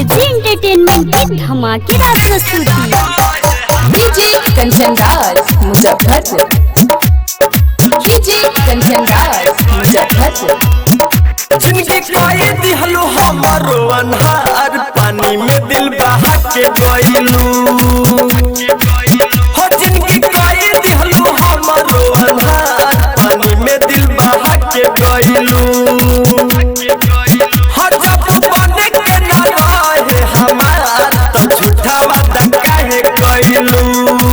AG entertainment की धमाकेदार प्रस्तुति डीजे कंचन राज मुजफ्फरपुर डीजे कंचन राज मुजफ्फरपुर जिनके कई दिहलो हमारो अनहार पानी में दिल बहा के गइलू हो जिनके कई दिहलो हमारो अनहार पानी में दिल बहा के गइलू हो जब बने के ना रहे हमार तो झूठा वादा काहे कइलू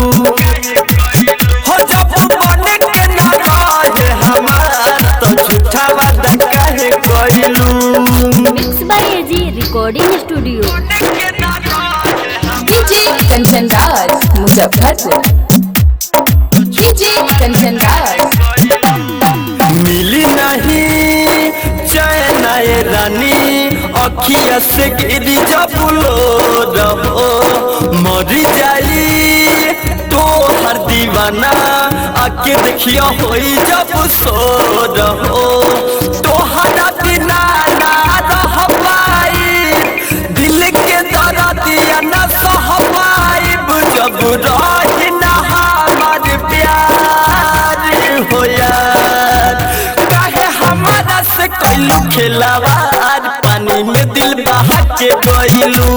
हो जब बने के ना रहे हमार तो झूठा वादा काहे कइलू mix by AG recording studio DJ Kanchan Raj Muzaffarpur DJ Kanchan Raj मिली नहीं चैन आए रानी अखिया से गिरी जब लो रहो मरी जाई तो हर दीवाना आके देखियो होई जब सो रहो तो हरा बिना ना रह पाई दिल के दर्दिया न सह पाइब जब रही ना हमार प्यार हो यार काहे हमारा से कैलू खेलावार पानी में दिल बहा के गइलू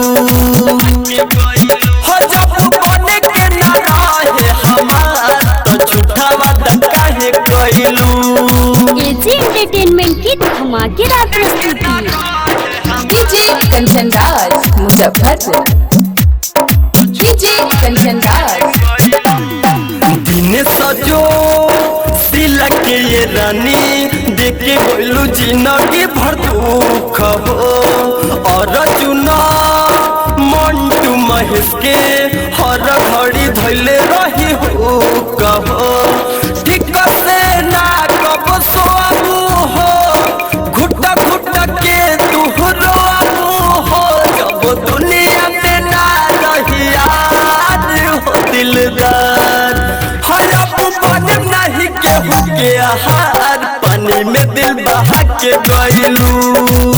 हो जब बने के ना रहे हमार तो झूठा वादा काहे कैलू एजी एंटरटेनमेंट की धमाकेदार प्रस्तुति डीजे कंचन राज मुजफ्फरपुर डीजे कंचन राज दिन सजो सिलक के ये रानी देखे गइलू जिंदगी भर दुख हो और चुना मंटू महेश के हर घड़ी धैले रही हो कहो ठीक से ना कब सोआबू हो घुट घुट के तू रोआबू हो जब दुनिया में ना रही याद हो दिलदार हरब बन नहीं केहू के आहार पानी में दिल बहा के गइलू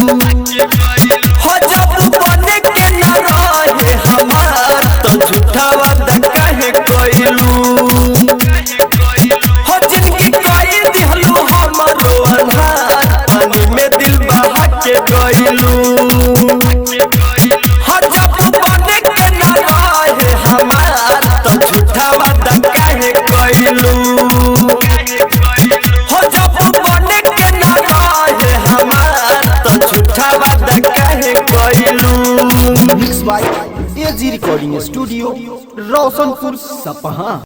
हो जब बने के ना रहे हमार तो झूठा वादा काहे कइलू हो जिनकी कई दिहलू हमारो अनहार पानी में दिल बहा के गइलू हो जब बने के ना रहे हमार तो झूठा वादा काहे कइलू हो जब बने के ना रहे हमार तो झूठा वादा काहे कइलू mix by AG recording studio Roshanpur सपहा